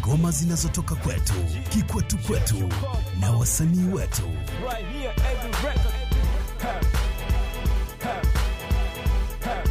ngoma zinazotoka kwetu, kikwetu kwetu na wasanii wetu. right here every record. Ha, ha, ha.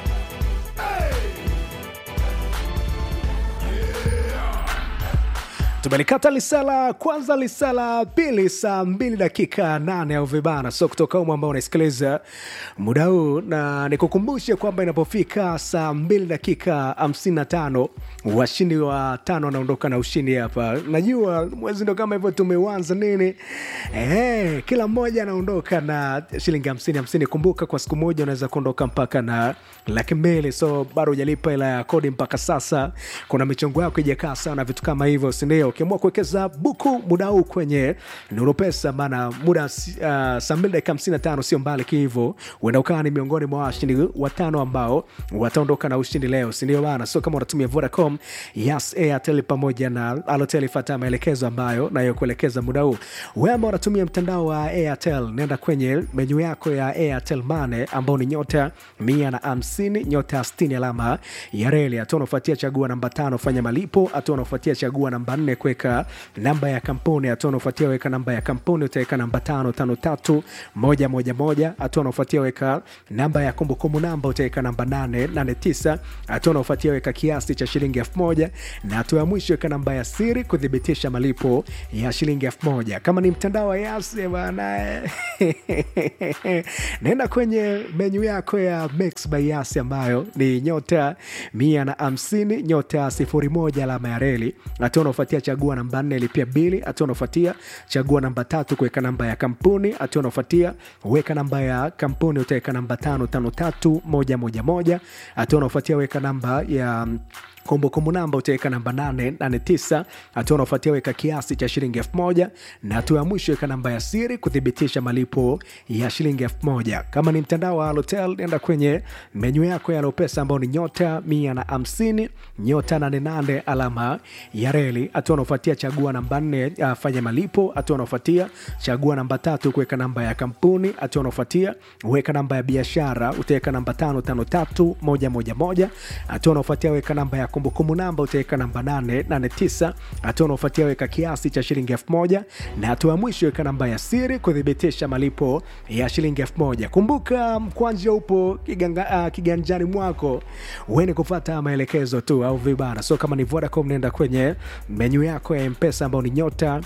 tumelikata lisala kwanza lisala pili saa mbili dakika nane au vibana so kutoka umu ambao unaisikiliza muda huu na nikukumbushe kwamba inapofika saa mbili dakika hamsini na tano washindi wa tano wanaondoka na ushindi hapa najua mwezi ndo kama hivyo tumeuanza nini Ehe, kila mmoja anaondoka na shilingi hamsini hamsini kumbuka kwa siku moja unaweza kuondoka mpaka na laki mbili so bado hujalipa hela ya kodi mpaka sasa kuna michongo yako ijakaa sawa na vitu kama hivyo sindio ukiamua kuwekeza buku muda huu kwenye nuru pesa maana muda uh, saa mbili dakika hamsini na tano sio mbali kihivo uenda ukawa ni miongoni mwa washindi watano ambao wataondoka na ushindi leo sindio bana so kama unatumia vodacom yes airtel pamoja na alotel fata maelekezo ambayo nayokuelekeza muda huu wema unatumia mtandao wa airtel nenda kwenye menyu yako ya airtel mane ambao ni nyota mia na hamsini nyota stini alama ya reli hatua unaofuatia chagua namba tano fanya malipo hatua unaofuatia chagua namba nne kuweka namba ya kampuni hatua unaofuatia weka namba ya kampuni utaweka namba tano tano tatu moja moja moja hatua unaofuatia weka namba ya kumbukumbu namba utaweka namba nane nane tisa hatua unaofuatia weka kiasi cha shilingi elfu moja na hatua ya mwisho weka namba ya siri kuthibitisha malipo ya shilingi elfu moja kama ni mtandao wa yase bana naenda kwenye menyu yako ya Mix by Yasi ambayo ni nyota mia na hamsini nyota sifuri moja alama ya reli hatua unaofuatia chagua namba nne lipia bili hatua unaofuatia chagua namba tatu kuweka namba ya kampuni hatua unaofuatia weka namba ya kampuni utaweka namba tano tano tatu moja moja moja hatua unaofuatia weka namba ya kumbukumbu namba utaweka namba 889 hatua unaofuatia weka kiasi cha shilingi 1000 na hatua ya mwisho weka namba ya siri kuthibitisha malipo ya shilingi 1000 kama ni mtandao wa Halotel nenda kwenye menyu yako ya Lopesa ambao ni nyota 150 nyota 88 alama ya reli hatua unaofuatia chagua namba 4 uh, fanya malipo hatua unaofuatia chagua namba tatu kuweka namba ya kampuni hatua unaofuatia weka namba ya biashara utaweka namba 553111 hatua unaofuatia weka namba ya kumbukumbu namba utaweka namba 889 hatua unaofuatia weka kiasi cha shilingi 1000 na hatua ya mwisho weka namba ya siri kuthibitisha malipo ya shilingi 1000 kumbuka mkwanja upo kiganga, uh, kiganjani mwako uende kufata maelekezo tu au vibana so kama ni vodacom nenda kwenye menyu yako ya mpesa ambao ni nyota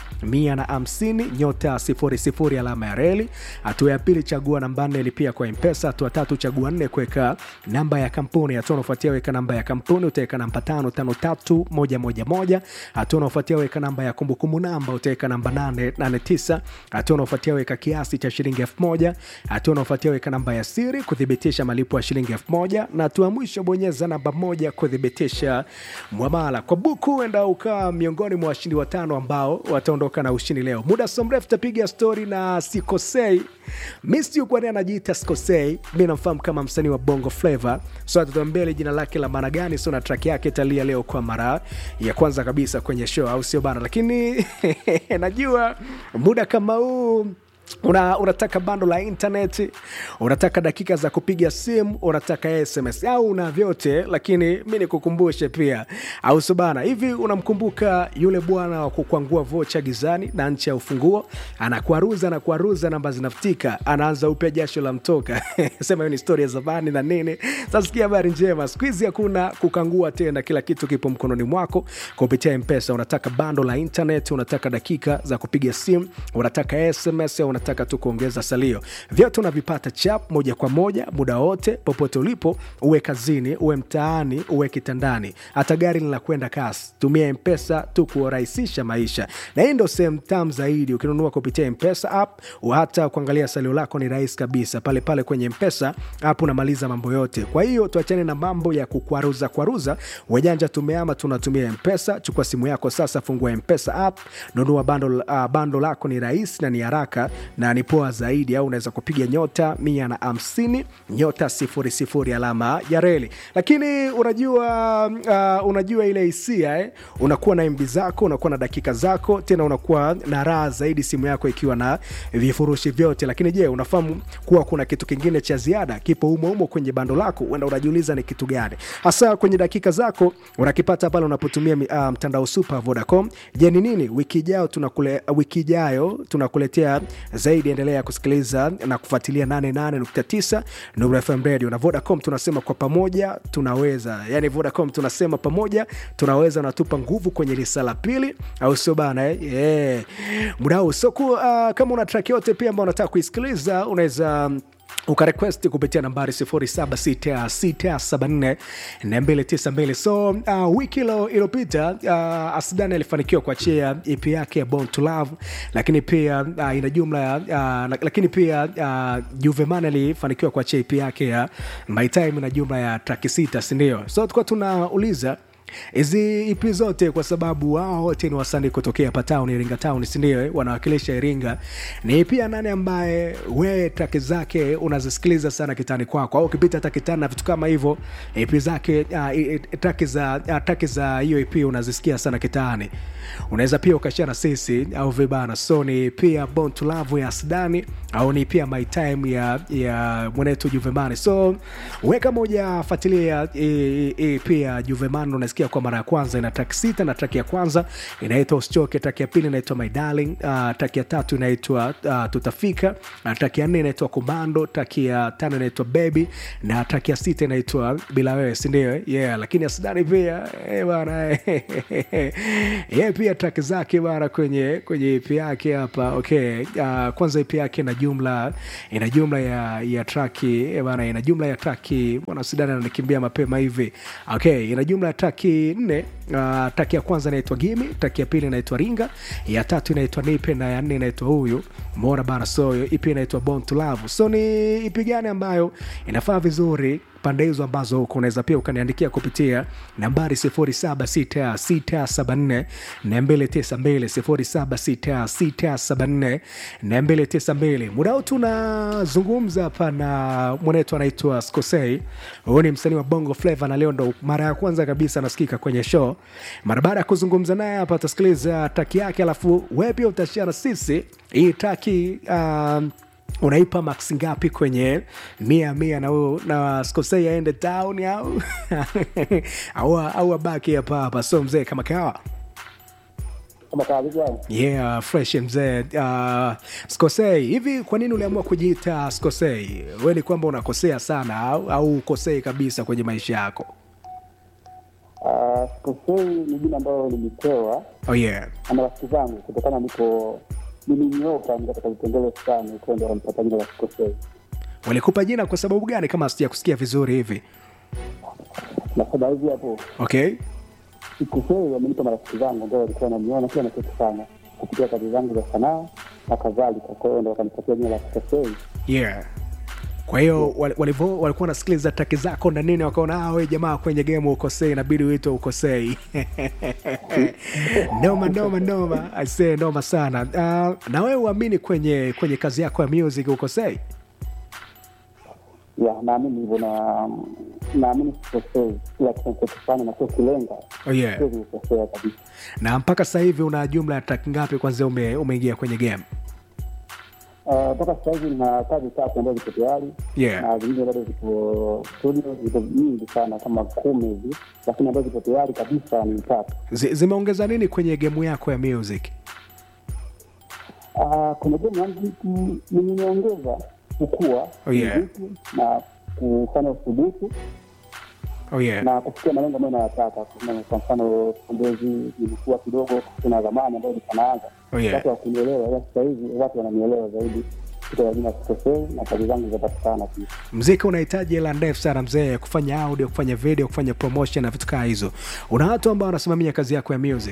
150 nyota 00 alama ya reli hatua ya pili chagua namba 4 lipia kwa mpesa hatua tatu chagua 4 kuweka namba ya kampuni hatua unaofuatia weka namba ya kampuni utaweka namba tano tano tatu moja moja moja hatua unaofuatia weka namba ya kumbukumbu namba utaweka namba nane nane tisa hatua unaofuatia weka kiasi cha shilingi elfu moja hatua unaofuatia weka namba ya siri kuthibitisha malipo ya shilingi elfu moja na hatua ya mwisho bonyeza namba moja kuthibitisha mwamala kwa buku enda ukaa miongoni mwa washindi watano ambao wataondoka na ushindi leo muda so mrefu tapiga stori na sikosei misi kwani anajiita sikosei mi namfahamu kama msanii wa bongo flavo so atatuambia jina lake la maana gani so na track yake italia leo kwa mara ya kwanza kabisa kwenye show au sio bana lakini najua muda kama huu una, unataka bando la internet unataka dakika za kupiga simu unataka sms au una vyote lakini mi nikukumbushe pia au subana hivi unamkumbuka yule bwana wa kukwangua vocha gizani na nchi ya ufunguo anakwaruza na kwaruza namba zinafutika anaanza upya jasho la mtoka sema hiyo ni stori ya zamani na nini sasa sikia habari njema siku hizi hakuna kukangua tena kila kitu kipo mkononi mwako kupitia mpesa unataka bando la internet unataka dakika za kupiga simu unataka sms au unataka tu kuongeza salio vyote unavipata chap moja kwa moja muda wote popote ulipo uwe kazini uwe mtaani uwe kitandani hata gari linakwenda kasi tumia mpesa tu kurahisisha maisha na hii ndo sehemu tam zaidi ukinunua kupitia mpesa app hata kuangalia salio lako ni rahisi kabisa pale pale kwenye mpesa app unamaliza mambo yote kwa hiyo tuachane na mambo ya kukwaruza kwaruza wajanja tumeama tunatumia mpesa chukua simu yako sasa fungua mpesa app nunua bando, uh, bando lako ni rahisi na ni haraka na ni poa zaidi au unaweza kupiga nyota mia na hamsini nyota sifuri sifuri alama ya reli lakini unajua uh, unajua ile hisia eh? unakuwa na mb zako unakuwa na dakika zako tena unakuwa na raha zaidi simu yako ikiwa na vifurushi vyote lakini je unafahamu kuwa kuna kitu kingine cha ziada kipo humo humo kwenye bando lako uenda unajiuliza ni kitu gani hasa kwenye dakika zako unakipata pale unapotumia mi- ah, mtandao super vodacom je ni nini wiki ijayo tunakule, wiki ijayo tunakuletea zaidi endelea kusikiliza na kufuatilia 88.9 Nuru FM radio na vodacom tunasema kwa pamoja tunaweza yani vodacom tunasema pamoja tunaweza natupa nguvu kwenye lisa la pili au sio bana eh? yeah. muda huu so ku, uh, kama una track yote pia ambao unataka kuisikiliza unaweza ukarequest kupitia nambari 0766742292 so uh, wiki ilo- iliyopita uh, asdani alifanikiwa kuachia ep yake ya born to love lakini pia uh, ina jumla ya uh, lakini pia uh, juveman alifanikiwa kuachia ep yake ya my time ina jumla ya traki sita sindio so tulikuwa tunauliza hizi ipi zote kwa sababu wao wote ni wasanii kutokea hapa town iringa town sindio eh? wanawakilisha iringa ni pia nani ambaye wewe traki zake unazisikiliza sana kitani kwako au ukipita hata kitani na vitu kama hivyo ipi zake uh, traki za uh, traki za hiyo ip unazisikia sana kitani unaweza pia ukashia na sisi au vibana so ni pia bon to love ya sdani au ni pia my time ya, ya mwenetu juvemani so we kama ujafuatilia hii- hii pia juvemani unasikia kwa mara ya kwanza ina track sita na track ya kwanza inaitwa usichoke track ya pili inaitwa my darling uh, track ya tatu inaitwa uh, tutafika uh, track ya nne inaitwa komando track ya tano inaitwa baby na track ya sita inaitwa bila wewe sindio yeah lakini asidani pia eh, bana yeah, pia track zake bana kwenye kwenye ip yake hapa okay uh, kwanza ip yake ina jumla ina jumla ya ya traki eh, bana ina jumla ya traki bwana sidani ananikimbia mapema hivi okay ina jumla ya traki nne uh, traki ya kwanza inaitwa gimi traki ya pili inaitwa ringa ya tatu inaitwa nipe na ya nne inaitwa huyu mona bana so ipi inaitwa born to love so ni ipi gani ambayo inafaa vizuri pande hizo ambazo huko unaweza pia ukaniandikia kupitia nambari 0766742292 0766742292 muda huu tunazungumza hapa na mwenetu anaitwa skosei huyu ni msanii wa bongo flava na leo ndo mara ya kwanza kabisa anasikika kwenye show mara baada ya kuzungumza naye hapa utasikiliza taki yake alafu wewe pia utashia na sisi hii taki um, unaipa max ngapi kwenye mia mia na, huyo- na skosei aende town au au au abaki hapa hapa so mzee kama kawa kama kawaida yeah fresh mzee uh, skosei hivi kwa nini uliamua kujiita skosei we ni kwamba unakosea sana au, au ukosei kabisa kwenye maisha yako uh, sikosei ni jina ambayo nilipewa oh yeah na marafiki zangu kutokana niko nilinyoka ni katika vipengele fulani kwa ndio wanampata jina la sikosei walikupa jina kwa sababu gani kama sija kusikia vizuri hivi nasema hivi hapo okay sikosei wamenipa marafiki zangu ambao walikuwa wananiona kila nachokifanya kupitia kazi zangu za sanaa na kadhalika kwa hiyo ndo wakanipatia jina la sikosei yeah kwa hiyo wal- walivyo walikuwa nasikiliza taki zako na nini wakaona ah, we jamaa kwenye game ukosei inabidi uitwe ukosei noma noma noma aisee noma sana uh, na wewe uamini kwenye kwenye kazi yako ya music ukosei ya naamini hivyo na naamini sikosei kila kitu nachokifanya na sio kilenga oh, yeah. siwezi kukosea kabisa na mpaka sasa hivi una jumla ya track ngapi kwanzia ume, umeingia kwenye game Uh, mpaka sasa hivi na kazi tatu ambazo ziko tayari Yeah. na zingine bado ziko studio ziko nyingi sana kama kumi hivi lakini ambazo ziko tayari kabisa ni tatu Zi- zimeongeza nini kwenye gemu yako ya music uh, kuna gemu yangu nimeongeza kukua Oh, yeah. muziki na kufanya uthubutu oh, yeah. na kufikia malengo ambayo nayataka Kama kwa mfano pongezi nilikuwa kidogo kuna zamani ambayo nikanaanza Oh, yeah. watu wakunielewa ila sasa hivi watu wananielewa zaidi kutoka jina sikosei na kazi zangu zinapatikana pia mziki unahitaji hela ndefu sana mzee kufanya audio kufanya video kufanya promotion na vitu kaa hizo una watu ambao wanasimamia kazi yako ya music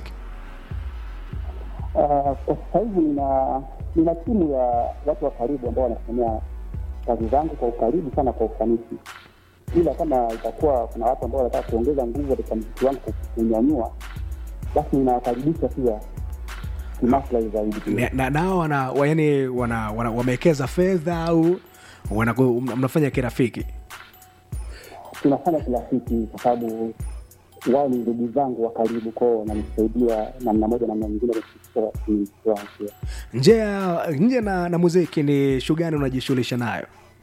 Ah, kwa sasa hivi nina nina timu ya watu wa karibu ambao wanasimamia kazi zangu kwa ukaribu sana kwa ufanisi ila kama itakuwa kuna watu ambao wanataka kuongeza nguvu katika mziki wangu kunyanyua basi ninawakaribisha pia kimaslahi zaidi pia. Na- na nao wana wa- yani wana, wana, wamewekeza fedha au wana, mnafanya kirafiki tunafanya kirafiki kwa sababu wao ni ndugu zangu wa karibu kwao, wananisaidia namna moja namna nyingine kufikisha kimiliki wangu pia. nje ya nje na, na muziki ni shughuli gani unajishughulisha nayo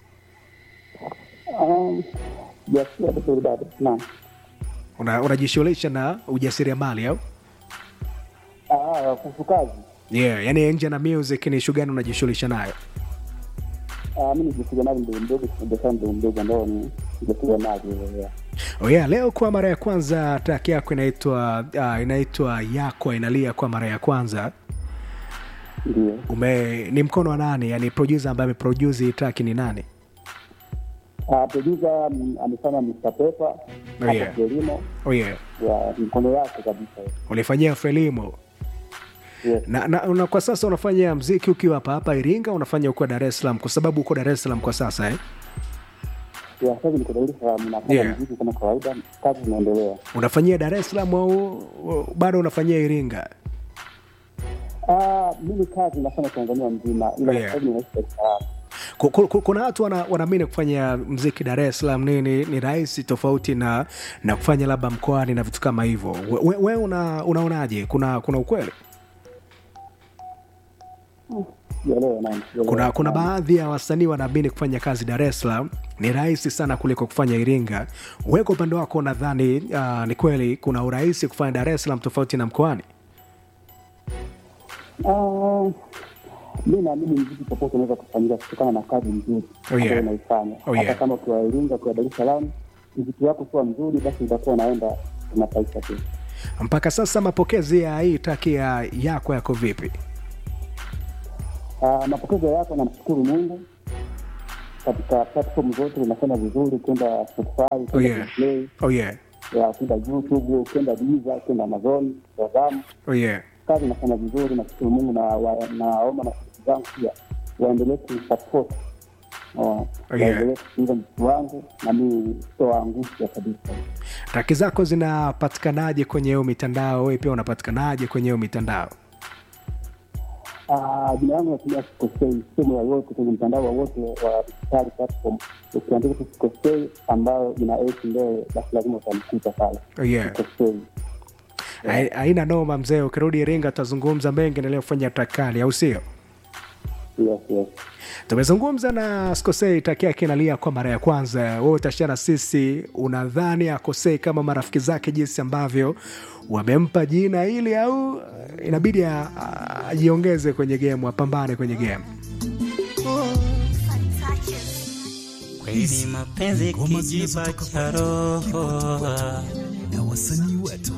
Um, Sijasikia vizuri bado. Naam. Una- unajishughulisha na ujasiriamali au Ah, kuhusu kazi yeah, yani nje na music ni shughuli gani unajishughulisha nayo Ah, mi nijasiriamali mdogo mdogo, biashara mdogo mdogo ambao ni jasiriamali yeah. oh yeah, leo kwa mara ya kwanza track yako inaitwa uh, inaitwa yako inalia kwa mara ya kwanza Ndio. ume ni mkono wa nani yani producer ambaye ameproduce hii track ni nani Ah, producer mm, amefanya Mr. Pepper Oh, yeah. hapo Kilimo oh yeah. ya mkono yake kabisa. ulifanyia frelimo Yes. na, na, na kwa sasa unafanya mziki ukiwa hapa hapa iringa unafanya uko dar es salaam kwa sababu uko dar es salaam kwa sasa eh? Ya, sasa niko Dar es Salaam nafanya Yeah. muziki kama kawaida, kazi zinaendelea. unafanyia dar es salaam au au bado unafanyia iringa Ah, mimi kazi nafanya Tanzania mzima, ila Yeah. sasa hivi ninaishi Dar es Salaam. Ku- ku- ku- kuna watu wana- wanaamini kufanya mziki dar es salaam nini ni rahisi tofauti na na kufanya labda mkoani na vitu kama hivyo we, we, we una, unaonaje kuna kuna ukweli Sijaelewa, naam, sijaelewa. kuna kuna Naam. baadhi ya wasanii wanaamini kufanya kazi dar es salaam ni rahisi sana kuliko kufanya iringa we kwa upande wako nadhani uh, ni kweli kuna urahisi kufanya dar es salaam tofauti na mkoani Ah, mi naamini mziki popote unaweza kufanyika kutokana na kazi nzuri Oh, yeah. ambayo unaifanya. Oh, Hata yeah. kama ukiwa Iringa, ukiwa Dar es Salaam, mziki wako kuwa mzuri, basi utakuwa unaenda kimataifa tu. mpaka sasa mapokezi ya hii taki ya yako yako vipi Ah, mapokezi yako, namshukuru Mungu katika platform zote zinafanya vizuri, ukienda Spotify, oh ukienda yeah. Play, oh yeah. ya ukienda YouTube, ukienda Deezer, ukienda Amazon, Shazam, oh yeah. kazi inafanya vizuri, nashukuru Mungu na wa- naomba na rafiki zangu pia waendelee kusupport Oh, yeah. waendelee kusikiliza mziki wangu na mi sitowaangusha kabisa. taki zako zinapatikanaje kwenye hiyo mitandao wewe pia unapatikanaje kwenye hiyo mitandao Ah, Jina yangu natumia Sikosei sehemu yoyote kwenye mtandao wowote wa digitali platform, ukiandika tu Sikosei ambayo ina esi mbele, basi lazima utanikuta pale oh yeah. Sikosei. Hai- haina noma mzee ukirudi iringa tutazungumza mengi endelea kufanya takali au sio Yes, yes. tumezungumza na skosei taki yake inalia kwa mara ya kwanza wewe utashana sisi unadhani akosei kama marafiki zake jinsi ambavyo wamempa jina hili au inabidi a- a- ajiongeze kwenye gemu apambane kwenye gemu Kweli mapenzi ngoma kijiba zinazotoka cha kwetu, roho na wasanii wetu